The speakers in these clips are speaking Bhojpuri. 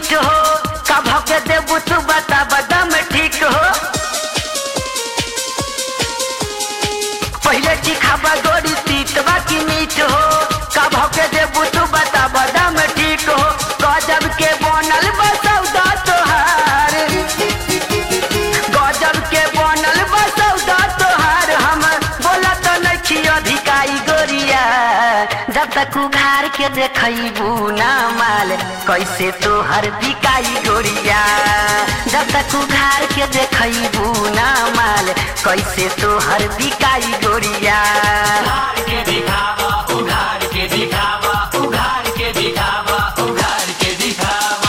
मीठ हो का भके देबू तू बता बदम ठीक हो पहले चिखाबा गोरी तीत बाकी मीठ हो का भके देबू तू बता बदम ठीक हो गजब के बनल बसौदा तोहार गजब के बनल बसौदा तोहार हम बोला तो नहीं अधिकाई गोरिया जब तक उघार के देखबू ना माल कैसे तोहर बिकाई गोरिया जब तक उघार के देखबू ना माल कैसे तोहर बिकाई गोरिया उघार के दिखावा उघार के दिखावा उघार के दिखावा उघार के दिखावा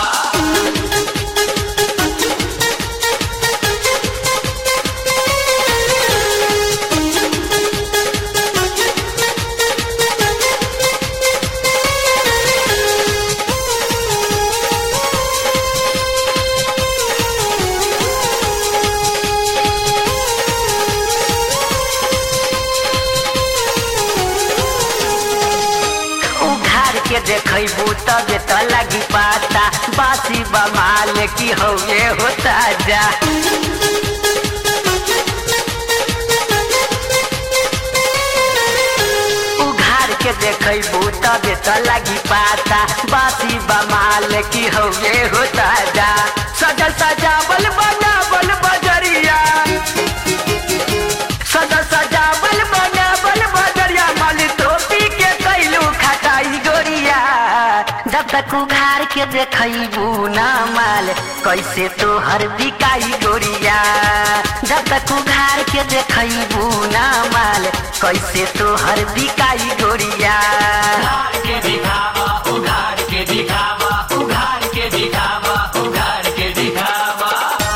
उघार के देखबू तबे तो लगी पाता बासी बमाल की हौले होता जा उघार के देखबू तबे तो लगी पाता बासी बमाल की हौले होता जा सजल सजावल बनावल बजरिया सजल सजावल बनावल बजरिया माल टोपी के कैलू खटाई गोरिया जब तक उघार के देखबू ना माल कैसे तोहर बिकाई गोरिया जब तक उघार के देखबू ना माल कैसे तोहर बिकाई गोरिया उघार के दिखावा उघार के दिखावा उघार के दिखावा उघार के दिखावा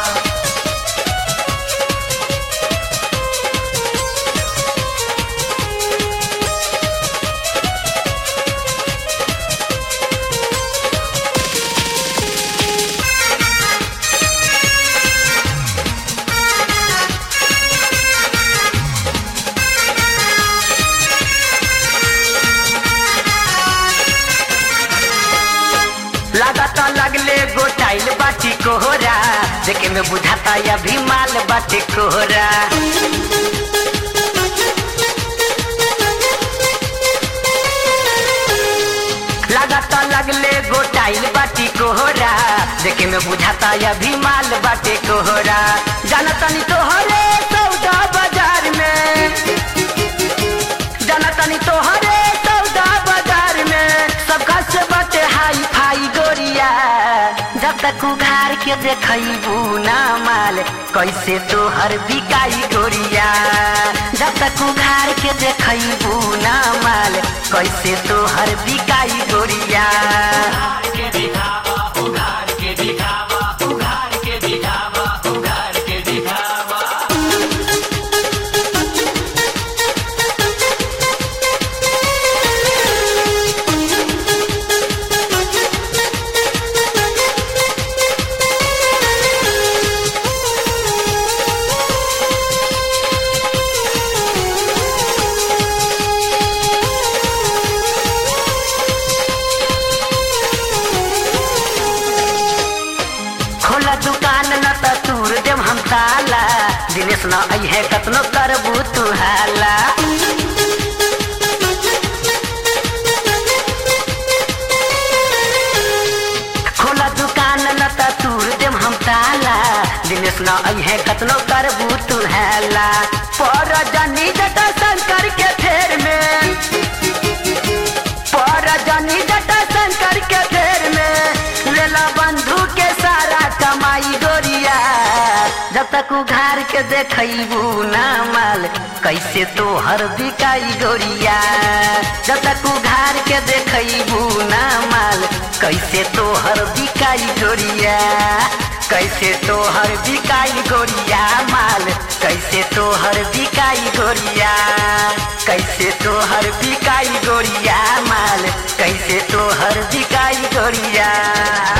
लागता लगले गोटाइल बाटी कोहरा देखे में बुझाता अभी माल बाटे कोहरा लागता लगले गोटाइल बाटी कोहरा देखे में बुझाता अभी माल बाटे कोहरा जानतनी तोहरे सौदा बाजार में जानतनी तोहरे सौदा बाजार में सबका से बटे हाई फाई गोरिया जब तक उघार के देखबू ना माल कैसे तोहर बिकाई गोरिया जब तक उघार के देखबू ना माल कैसे तोहर बिकाई गोरिया उघार के दिखावा उघार के दिखावा उघार के दिखावा उघार के दिखावा खोला दुकान न त तूर देम हम ताला दिनेश न अइहे कतनो करबू तू हाला खोला दुकान न त तूर देम हम ताला दिनेश न अइहे कतनो करबू तू हाला पर जनी जटा शंकर के फेर में पर जनी जटा शंकर के फेर में लेला बंधु के सारा कमाई गोरिया जब तक उघार के देखबू ना माल कैसे तोहर बिकाई गोरिया जब तक उघार के देखबू ना माल कैसे तोहर बिकाई गोरिया कैसे तोहर बिकाई गोरिया माल कैसे तोहर बिकाई गोरिया कैसे तोहर बिकाई गोरिया माल कैसे तोहर बिकाई गोरिया